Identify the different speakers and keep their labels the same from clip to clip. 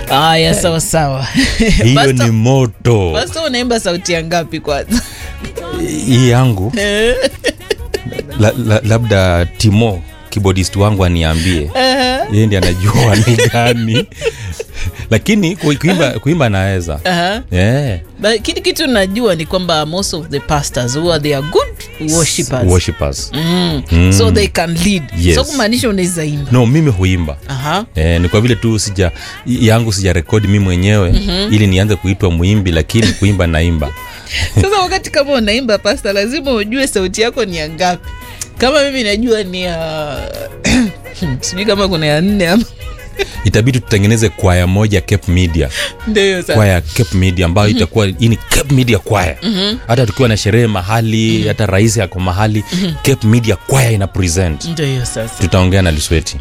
Speaker 1: Haya, sawa sawa.
Speaker 2: hiyo
Speaker 1: Pastor-
Speaker 2: ni moto
Speaker 1: Pastor, unaimba sauti ya ngapi kwanza?
Speaker 2: hii yangu la, la, labda timo keyboardist wangu aniambie yeye ndi anajua ni gani lakini ku- kuimba, kuimba naweza
Speaker 1: Aha.
Speaker 2: yeah.
Speaker 1: But kitu kitu najua ni kwamba most of the pastors who they are good worshippers.
Speaker 2: Worshippers.
Speaker 1: Mm.
Speaker 2: Mm.
Speaker 1: So they can lead.
Speaker 2: Yes.
Speaker 1: So kumaanisha unaweza imba.
Speaker 2: no mimi huimba
Speaker 1: Aha.
Speaker 2: Eh, ni kwa vile tu sija yangu sija rekodi mi mwenyewe mm-hmm. ili nianze kuitwa mwimbi lakini kuimba naimba
Speaker 1: Sasa wakati kama unaimba pasta, lazima ujue sauti yako ni ya ngapi. Kama mimi najua ni ya sijui kama kuna ya nne ama
Speaker 2: itabidi tutengeneze kwaya moja cape media
Speaker 1: ndio hiyo sasa.
Speaker 2: kwaya cape media ambayo itakuwa hii ni cape media kwaya hata tukiwa na sherehe mahali hata rais ako mahali cape media kwaya ina present
Speaker 1: Ndio hiyo sasa.
Speaker 2: tutaongea na lisweti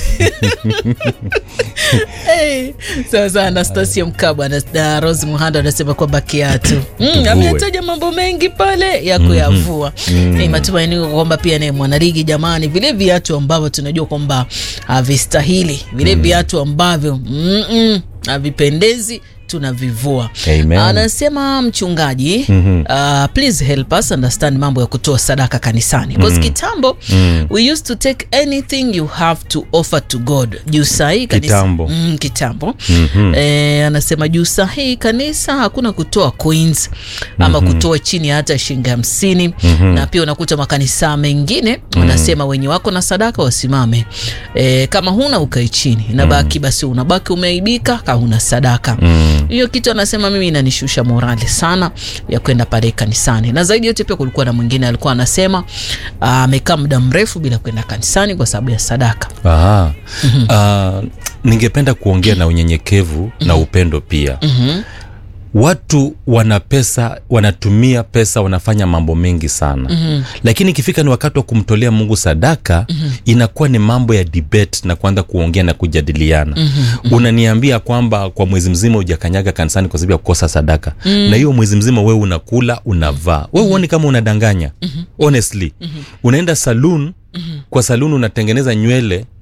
Speaker 1: Hey, sawa sawa anastasia mkabwa na, na rose muhando anasema kwamba kiatu mm,
Speaker 2: Tuvue.
Speaker 1: ametaja mambo mengi pale ya kuyavua mm-hmm. matumaini kwamba pia ni mwanaligi jamani vile viatu ambavyo tunajua kwamba havistahili vile viatu ambavyo mm-mm, havipendezi tunavivua
Speaker 2: Amen.
Speaker 1: anasema mchungaji mm-hmm. uh, please help us understand mambo ya kutoa sadaka kanisani bcause mm-hmm. kitambo mm-hmm. we used to take anything you have to offer to god juu sahii kanisa
Speaker 2: Kitambo.
Speaker 1: mm, kitambo mm-hmm. e, anasema juu sahii kanisa hakuna kutoa coins ama mm-hmm. kutoa chini ya hata shilingi hamsini mm-hmm. na pia unakuta makanisa mengine wanasema wenye wako na sadaka wasimame e, kama huna ukae chini nabaki basi unabaki umeaibika ka huna sadaka hiyo kitu anasema mimi inanishusha morali sana ya kwenda pale kanisani na zaidi yote pia kulikuwa na mwingine alikuwa anasema ah, amekaa muda mrefu bila kwenda kanisani kwa sababu ya sadaka
Speaker 2: Aha. Uh, ningependa kuongea na unyenyekevu na upendo pia
Speaker 1: mm-hmm.
Speaker 2: watu wana pesa wanatumia pesa wanafanya mambo mengi sana mm-hmm. lakini ikifika ni wakati wa kumtolea mungu sadaka mm-hmm. inakuwa ni mambo ya debate na kuanza kuongea na kujadiliana mm-hmm. unaniambia kwamba kwa mwezi mzima ujakanyaga kanisani kwa sababu ya kukosa sadaka mm-hmm. na hiyo mwezi mzima wewe unakula unavaa we uoni kama unadanganya mm-hmm. honestly mm-hmm. unaenda saloon mm-hmm. kwa saloon unatengeneza nywele